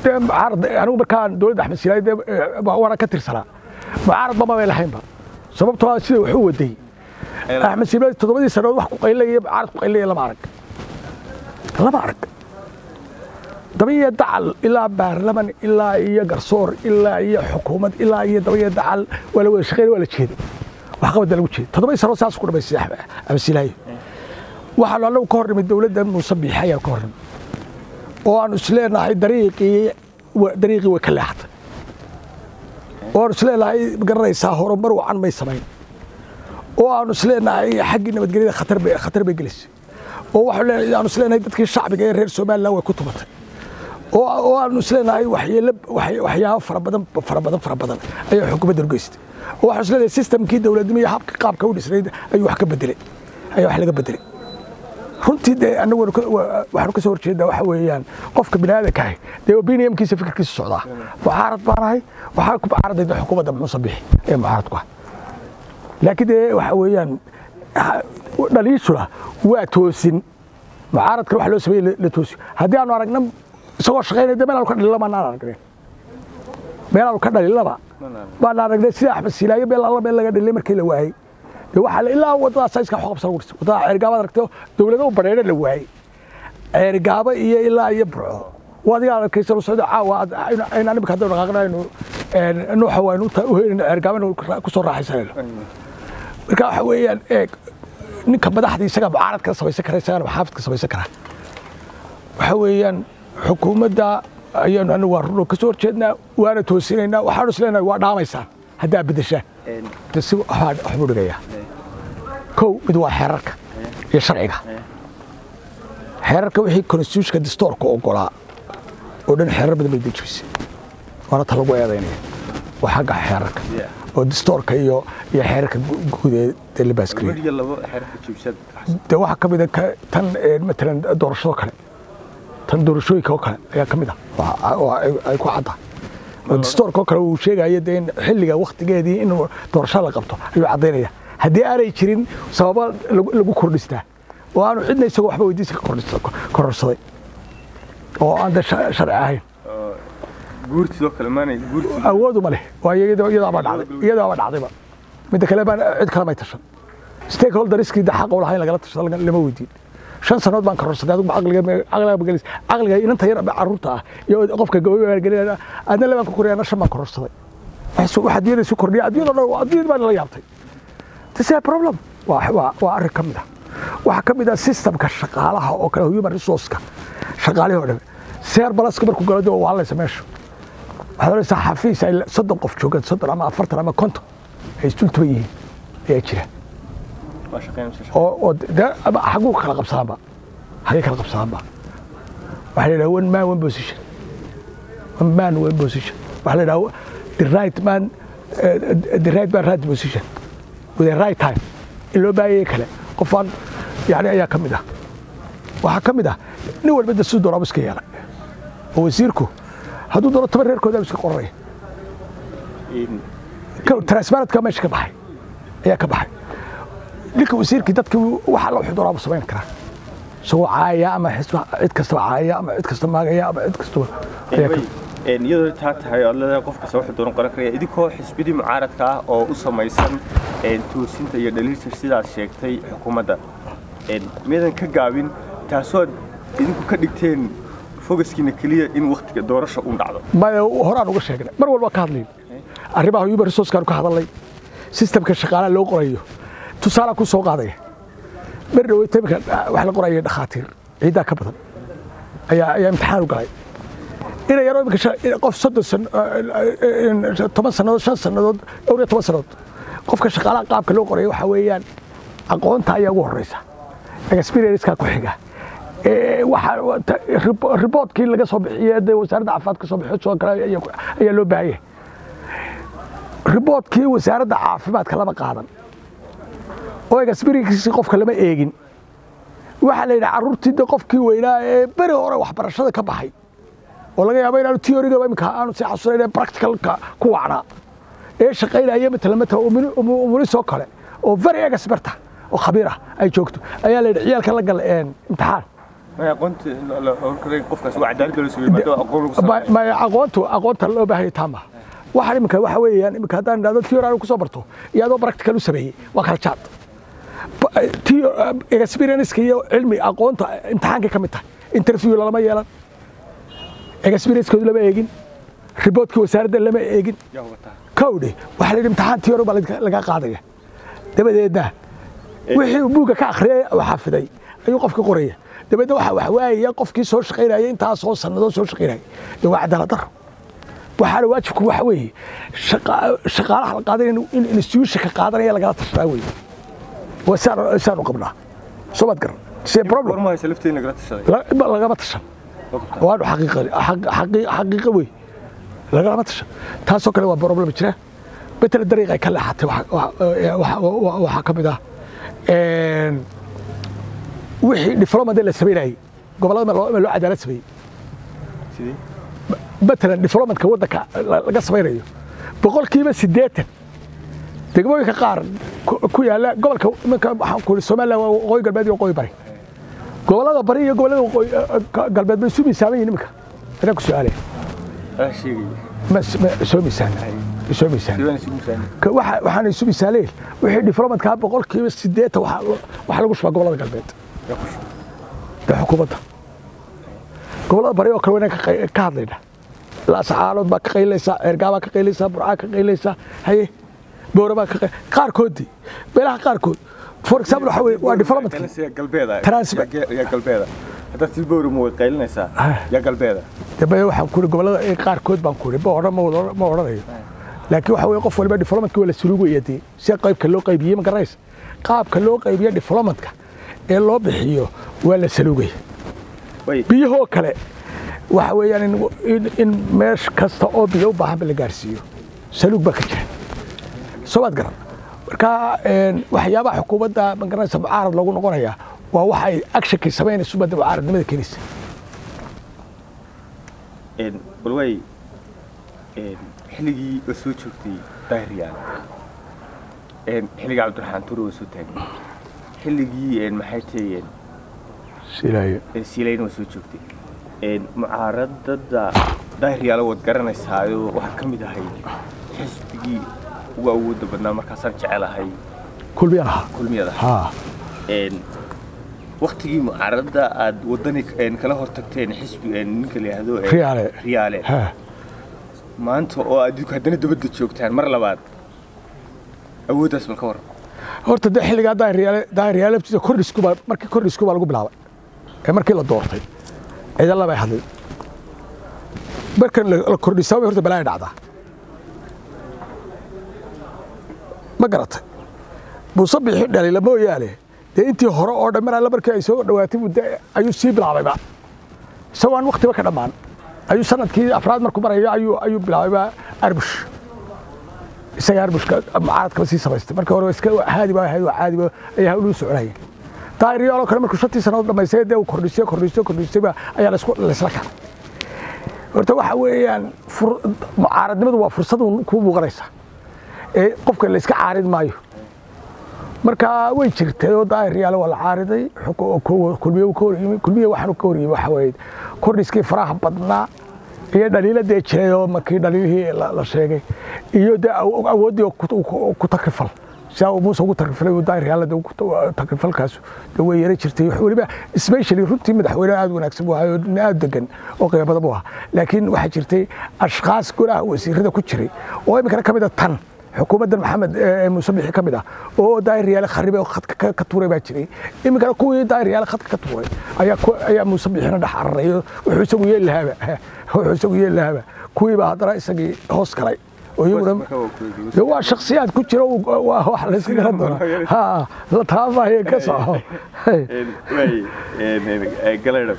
dee mucaarad anigu markaan dowladda axmed silaay dee waana ka tirsanaa mucaaradba mabay lahaynba sababtoo ah sida wax u waday axmed silaay toddobadii sannadood wax ku qaylaya mucaarad ku qaylaya lama arag lama arag dabaiyo dacal ilaa baarlaman ilaa iyo garsoor ilaa iyo xukuumad ilaa iyo dabaiyo dacal waa la wada shaqeyn waa la jeeday wax qabada lagu jeeday toddobadii sannadood saas ku dhamaystay axmed silaayo waxaanu annagu ka hornimid dowladda muuse biixi ayaan ka hornimid oo aanu isleenahay dariiqii dariiqii way ka leexatay oo aanu isleenahay garanaysaa horumar wacan may samayn oo aanu isleenahay xaggii nabadgelyada khatar bay khatar bay gelisay oo waxaanu aanu isleenahay dadkii shacbiga ee reer somaliland way ku tumatay oo oo aanu isleenahay waxyeelo waxyaabo fara badan fara badan fara badan ayaa xukuumadda geystay oo waxaanu isleenahay systemkii dowladnimo iyo habka qaabka u dhisnayd ayuu wax ka bedelay ayaa wax laga bedelay runtii dee anagu waxaanu ka soo horjeedaa waxa weeyaan qofka bini aadanka ahi dee opiniumkiisa fikirkiisa socdaa mucaarad baan ahay waxaa ku mucaaradayda xukuumadda muuse bixi ee mucaaradku ah laakiin dee waxa weeyaan dhaliishuna waa toosin mucaaradkan waxa loo sameeyey la toosiyo haddii aanu aragna isagoo shaqaynaya dee meelaanu ka dhalilaba naan aragneen meelaanu ka dhalilaba baan aragnay sida axmed silaayo meel alla meel laga dhalilay markii la waayey waxaa ilaa wadadaas iska xoqabsan ugu dhistay wadada ceergaaba aragtay dowlado u badheedha la waayey ceergaaba iyo ilaa iyo burco wadiga arkaysa lu socdo caawa aynaan imika haddaynu dhaqaaqnaynu nuuxa waynu u heynayno ceergaaba inuu ku soo raaxaysanayno marka waxa weeyaan eeg ninka madaxda isaga mucaarad ka samaysan kara isagana maxaafid ka samaysan kara waxa weeyaan xukuumadda ayaanu anagu waa runo ka soo horjeednaa waana toosinaynaa waxaanu isleenahay waa dhaamaysaan haddaa beddeshaan si waxbuu dhigayaa kow mid waa xeerarka iyo sharciga xeerarka wixii constitutionka distoorka ogolaa oo dhan xeerar badan bay dejisay waana ta lagu eedaynaya waa xagga xeerarka oo distoorka iyo iyo xeerarka guud ee dee la baaskariyay dee waxaa ka mid a tan matalan doorashado kale tan doorashooyinka oo kale ayaa ka mid ah oo ay ku cadda oo distoorka oo kale uu sheegaya dee in xilliga waktigeedii in doorasho la qabto ayuu caddaynaya haddii aanay jirin sababa lagu kordhistaa oo aanu cidna isagoo waxba weydiisa ka kororsaday oo aan de sharci ahayn awoodu ma leh waayo iyadaaba dhacday iyadaaba dhacdayba midda kale baan cid kale may tashan stakeholderskii de xaq u lahayn lagala tashado lama weydiin shan sanood baan kororsaday adigu caqliga caqliga magalis caqliga inanta yar carruurta ah iyo qofka gabadha gelinaya adna labaan ku koriyana shan baan kororsaday waxa adduunyada isu kordhiya adduunyada dhan adduunyada baan la yaabtay this is a problem waa waa waa arrin ka mid ah waxaa ka mid ah systemka shaqaalaha oo kale human resourceka shaqaalihii oo dhan seer balaska markuu galo dib waa laysa meesha waxaad oranaysaa xafiis ay soddon qof joogaan soddon ama afartan ama konton ay isdultuban yihiin ayaa jira oo oo de xaguu kala qabsadaanba xagay kala qabsadaanba waxaa la yidhaha one man one position one man one position waxaa la yidhaha the right man uh, the right man right position with the right time in loo baahayay kale qofaan yani ayaa ka mid ah waxaa ka mid ah nin walba da siduu doonaaba iska yeelay oo wasiirku hadduu doono toban reerkooda iska qoranaya transparentka meesha ka baxay ayaa ka baxay ninka wasiirkii dadkii waxa la wuxuu doonaaba samayn karaa isagoo caaya ama cid kastaba caaya ama cid kasta maagaya ama cid kastaba iyadoo taa tahay ood leedahay qof kasta wuxuu dooran qoran karaya idinkoo xisbidii mucaaradka ah oo u samaysan toosinta iyo dhaliilta sidaad sheegtay xukuumadda miyadan ka gaabin taasoo idinku ka dhigteen fogaskiina keliya in waktiga doorasha u dhacdo maya horaan uga sheegnay mar walba ka hadlayn arrimaha human resourcekaan ka hadalnay sistemka shaqaalaha loo qorayo tusaalaa ku soo qaadaya mar dhaweyta imika wax la qoraya dhakhaatiir ciiddaa ka badan ayaa ayaa imtixaan u galay inay yaro imika qof soddon san toban sannadood shan sannadood dhowr iyo toban sannadood qofka shaqaalaha qaabka loo qoraya waxaa weeyaan aqoonta ayaa ugu horeysa experiencekaa ku xiga riboodkii laga soo bixiye dee wasaaradda caafimaadka soo bixiyo soo kale ayaa loo baahan yahay riboodkii wasaaradda caafimaadka lama qaadan oo experienkiisii qofka lama eegin waxaa la yidhaha carruurtii de qofkii weynaa ee beri hore waxbarashada ka baxay oo laga yaabo inaanu theoryga imika aanu si xasuunayn practicalka ku wacnaa ee shaqaynaya matala matala umulisoo kale oo very experta oo khabiir ah ay joogto ayaa la yidhi ciyaalka la gal imtixaan ma aqoonta la horkaray qofkaas waa cadaalad loo sameeyay maadaama aqoon lagu Ma- sameeyay ma aqoontu aqoonta loo baahan yahay taama waxaan iminka waxa weeyaan iminka haddaan idhahdo tii hore aan ku soo barto iyo adoo practical u sameeyey waa kala jaad Ba- tii experience iyo cilmi aqoonta imtixaankay ka mid tahay interview lama yeelan experience-koodu lama eegin riboodkii wasaaradda lama eegin yaa wataa kowdhe waxaa la yidhi imtixaan tii hore baa laga- laga qaadaya dabadeedna wixii uu buugga ka akhriyay oo xafiday ayuu qofka qoraya dabeedna waxa wax waayaya qofkii soo shaqaynaya intaasoo sannadoo soo shaqaynaya dee waa cadaalad daro waxaana waajibku waxa weeye shaqa- shaqaalaha la qaadanaya in institutionka qaadanaya lagala tashadaa weeye waa saan saanu qabnaa soo maad garan see problem gorma haysa lafteena lagala tashaday la- lagama tashan waanu xaqiiqa xaq- xaqii- xaqiiqo wey lagalama tashan taasoo kale waa problem jira betela dariiqay ka leexatay waxa- waxa- waxa- waxa- waxaa ka mid ah een, wixii diplomat la samaynayay gobollada ma loo ma loo cadaalad sameeyey sidii matalan diplomatka waddanka la- laga samaynayo boqolkiiba siddeetan degmooyinka qaar ku ku yaalla gobolka iminka waxaan ku ihi somaliland waa waqooyi galbeed iyo waqooyi bari gobollada bari iyo gobollada waqooyi galbeed bay isu miisaaman yihin iminka anaa ku su-aalaya aa sheegay ma ma soo miisaan soo miisaan sidaan isugu saani Ka- waxa- waxaan isu misaaleen wixii diplomatkaa boqolkiiba siddeetan waxaa lo- waxaa lagu shubaa gobollada galbeed yaa ku shubay dee xukuumadda gobollada bari oo kale waynaan ka qay- ka hadlayna laascaalood baa ka qaylaysaa ceergaa baa ka qaylaysaa burcaa ka qaylaysaa haye boora baa ka qay qaarkoodii meelaha qaarkood for example waxa weye waa diplomatka Qaylinaysa yaa galbeeda Transfer. Yaa ge- yaa galbeeda hadda tilbowrimo way qaylinaysaa Ah. yaa galbeeda dambe waxaan ku ihi gobollada ee qaarkood baan ku ihi ma odhan ma wada- ma odhanayo laakiin waxa weye qof waliba diplomatka waa la suluugaya dee si qaybka loo qaybiyey ma garanaysa qaabka loo qaybiyo diplomatka ee loo bixiyo waa la saluugaya way biyahoo kale waxa weeyaan in, in, in meesh kasta oo biyo u baahanba la gaarsiiyo saluug baa ka jira soo maad garan marka een, waxyaabaha xukuumadda ma garanaysa mucaarad loogu noqonaya waa waxa ay actionkay samaynayso badda mucaaradnimada keenaysa een bal way een xilligii oo soo joogtay daahiriyaan een xilligii cabdiraxmaan tuure oo soo taagay xilligii een maxay tahayeen silaayo een siilayn oo soo joogtay een mucaaradada daahiryaala waad garanaysaayo waxaa ka mid ahay xisbigii ugu awoodda badnaa markaasaan jecelahay kulmiyaan ahaa kulmiyada haa een waktigii mucaaradda aad wadani een kala hortagteen xisbi een ninka la yidhaahdo een Riyaale. riyaale haa maanta oo aad idinku haddana dabadda joogtaan mar labaad awooddaas bal ka waran horta de xilligaa daahiryaale daahiryaale laftiisa kordhisku baa markii kordhisku baa lagu bilaabay ee markii la doortay ciidan labay hadlay markan la la kordhisaabay horta balaaya dhacdaa ma garatay muuse bixi dhalila mooyaane dee intii hore oo dhan mar alla markii ay soo dhowaatay muddo ayuu sii bilaabayba isagoo aan waktiba ka dhammaan ayuu sanadkii afraad markuu marayo ayuu ayuu bilaabayba arbush isaga arbushka mucaaradkaba sii samaystay marka hore iska haadi baa ahayd waa caadi ba ay hawluu soconayeen daahiriyaaloo kale markuu shantii sannadood dhamaystay dee uu kordhisay kordhisay kordhisay baa ayaa laisku laisla kacay horta waxa weeyaan fur- mucaaradnimadu waa fursad uun kuu muuqanaysa ee qofka la iska caarid maayo marka way jirtay oo daahiryaale waa la caariday xuku- ku- kulmiye uu ka hor yimi kulmiye waxaanu ka hor yimi waxa weeye kordhiskii faraha badnaa iyo dhaliiladee jiray oo markii dhaliilihii la la sheegay iyo dee aw- awooddii oo ku- ku ku takrifal sidaa uu muuse ugu takrifalay uu daahiryaale dee ugu ta- takrifalkaas dee way yara jirtay weliba especially runtii madaxweyne aad u wanaagsan buu ahaa oo nin aad degan oo qiimo badan buu ahaa laakiin waxaa jirtay ashkaas golaha wasiirada ku jiray oo iminkana ka mid a tan xukuumaddan maxamed ee muuse bixi ka mid ah oo daahir yaale kharibe oo khadka ka- ka tuuray baa jiray iminkana kuwii daahir yaale khadka ka tuuray ayaa ku- ayaa muuse bixina dhex cararay oo wuxuu isagu yeeli lahaaba wuxuu isagu yeeli lahaaba kuwii baa haddana isagii hoos galay oo iyaguna Marka waa ku eegay. dee waa shaksiyaad ku jira oo- waa wax la iska garan doonaa ha la taabaayo ka soco Een, way een, een, ee, galadhab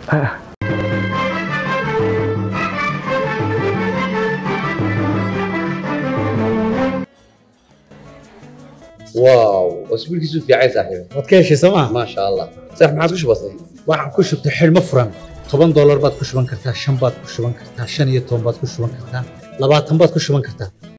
واو اسبوع كيسو في عايز صاحبي waad ka heshay sooma ما شاء الله صح ما عاد وش بصي waxaan ku shubtay xidhmo furan toban doolar baad ku shuban kartaa shan baad ku shuban kartaa shan iyo toban baad ku shuban kartaa labaatan baad ku shuban kartaa